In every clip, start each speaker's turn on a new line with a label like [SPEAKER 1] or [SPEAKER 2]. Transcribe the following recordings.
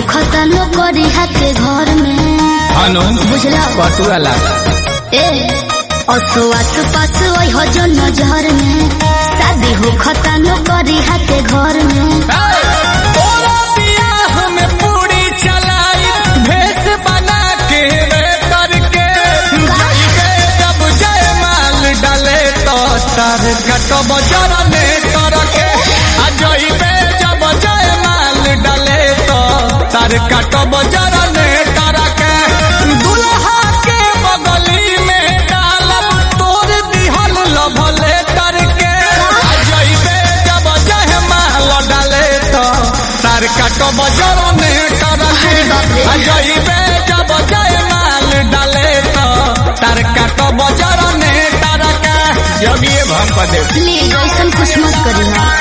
[SPEAKER 1] खतनो करी के घर में
[SPEAKER 2] अनु
[SPEAKER 1] बुझला
[SPEAKER 2] पटुआ लागा
[SPEAKER 1] ए असो आस पास ओइ हो जो नजर में शादी हो खतनो करी के घर में
[SPEAKER 2] तोरा बियाह में पूरी चलाई भेष बना के रे करके जाइबे जब जय माल डाले तो तार कटब जरने करके आ जाइबे जब जय माल डाले तो तार कटब जरने करके दुल्हा के बगली में डालब तोर दिहल लभले करके आ जाइबे जब जय माल डाले तो तार कटब जरने करके आ जाइबे जब जय माल डाले तो तार कटब जरने करके जब ये भम पदे
[SPEAKER 1] प्लीज ऐसा कुछ मत करी ना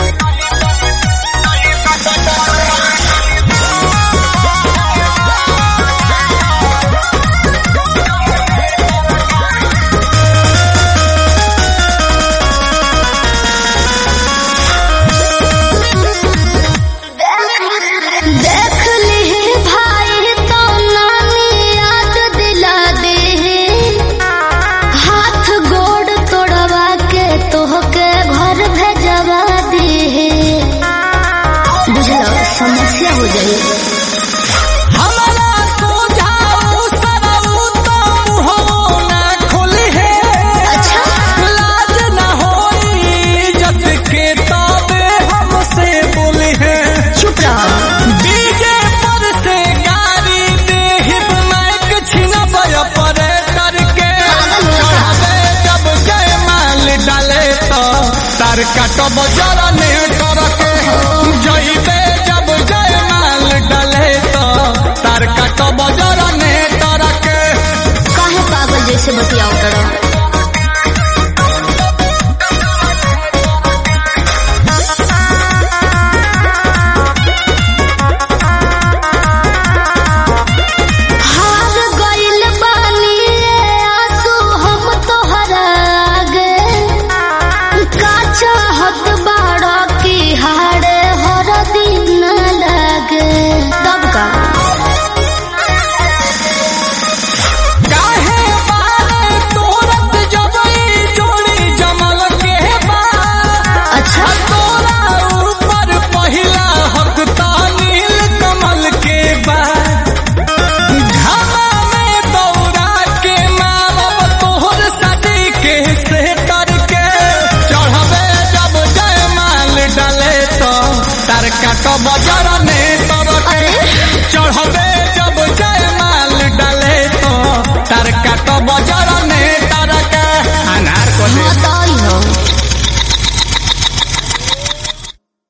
[SPEAKER 1] देख ली भाई तो नानी याद दिला दे हाथ गोड़ तोड़वा के तोहके घर भेजवा दे बुझलो समस्या हो जाए
[SPEAKER 2] हमारा सोझाऊ सरऊ तो मुहो ना खोली है
[SPEAKER 1] अच्छा
[SPEAKER 2] लाज न होई इज्जत के तबे हमसे बोली है
[SPEAKER 1] चुप रहो
[SPEAKER 2] डीजे पर से गाड़ी देहिब माइक छिनबय परे करके चढ़ावे जब जय माल डाले तो तार काटब जर